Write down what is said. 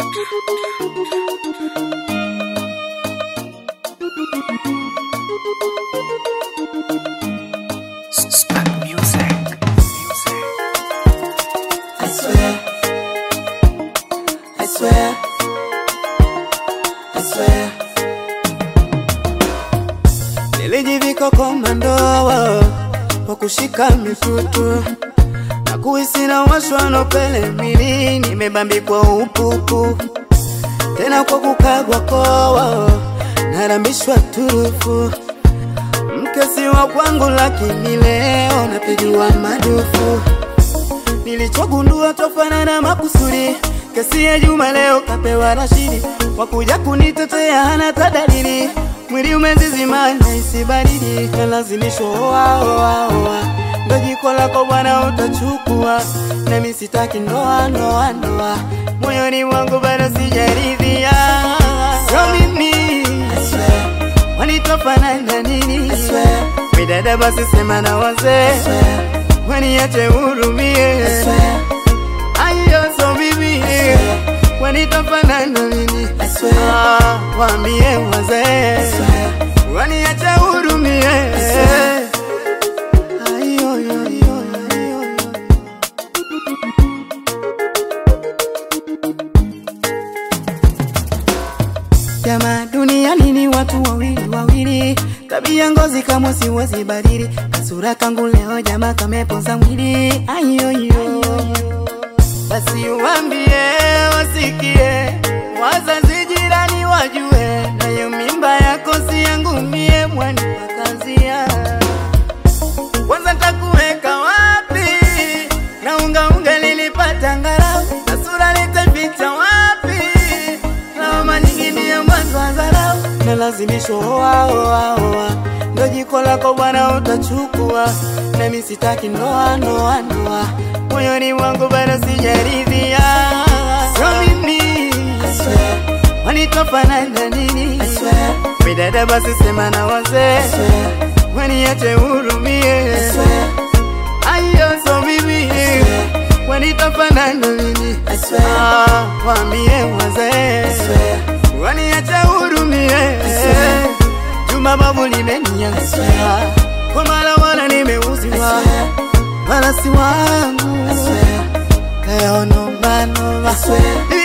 I swear, I swear, I swear. Nilijivika komando kwa kushika mitutu na kuhisi na washwa na upele mwili, nimebambikwa upupu tena kwa kukagwa koa, narambishwa turufu mkesi wa kwangu, lakini leo napigiwa madufu Nilichogundua tofanana makusudi, kesi ya Juma leo kapewa Rashidi, wakuja kunitetea hana tadalili, mwili umezizima naisi baridi, kalazimishwa oa oa oa, ndo jiko lako bwana utachukua, nami sitaki ndoa ndoa ndoa, moyoni mwangu bado sijaridhia, sio mimi wanitofanana nini? Midada basi sema na wazee waniache hurumie, ayo so mimi wanitofanana nini? Ah, waambie wazee waniache hurumie. Ayo, yo, yo, yo, yo, yo. Jamaa duniani ni watu wawili wawili, tabia ngozi kama siwezi badili, kasura kangu leo jamaa kamepoza mwili. Ayoyo, basi uambie wasikie, wazazi jirani wajue, nayo mimba yako si yangu mie, mwani wakazia kwanza takuweka wapi? Na unga unga nilipata ngarau, na sura nitaficha wapi? Lawama nyingi ndiyo mwanzo wa dharau, na lazimisho oa oa oa, ndo jiko lako bwana utachukua, nami sitaki ndoa ndoa ndoa, moyoni mwangu bado sijaridhia, sio mimi wanitofanana nini? Midada basi sema na wazee waniache hurumie, ayo so mimi wanitofanana nini? Ah, waambie wazee waniache hurumie. Juma babu limeniangusha, kwa mara wala nimeuziwa, wala si wangu leo noma noma